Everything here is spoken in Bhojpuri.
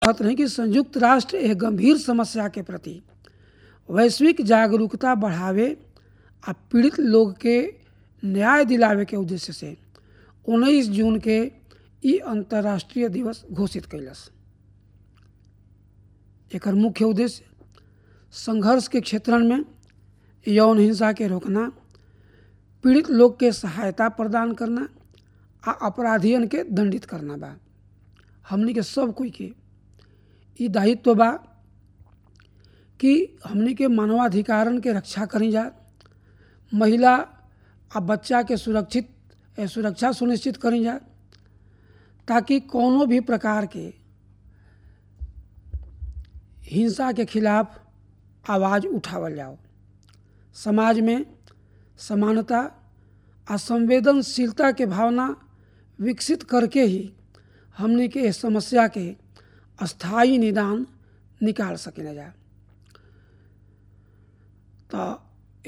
कहत रहे कि संयुक्त राष्ट्र एक गंभीर समस्या के प्रति वैश्विक जागरूकता बढ़ावे आ पीड़ित लोग के न्याय दिलावे के उद्देश्य से 19 जून के ई अंतर्राष्ट्रीय दिवस घोषित कैलस एकर मुख्य उद्देश्य संघर्ष के क्षेत्रन में यौन हिंसा के रोकना पीड़ित लोग के सहायता प्रदान करना आ अपराधियन के दंडित करना बा हमनी के सब कोई के ई दायित्व बा कि हमनी के मानवाधिकारन के रक्षा करी जा महिला आ बच्चा के सुरक्षित सुरक्षा सुनिश्चित करी जा ताकि कोनो भी प्रकार के हिंसा के खिलाफ आवाज़ उठावल जाओ समाज में समानता आ संवेदनशीलता के भावना विकसित करके ही हमने के इस समस्या के स्थायी निदान निकाल सकें जा तो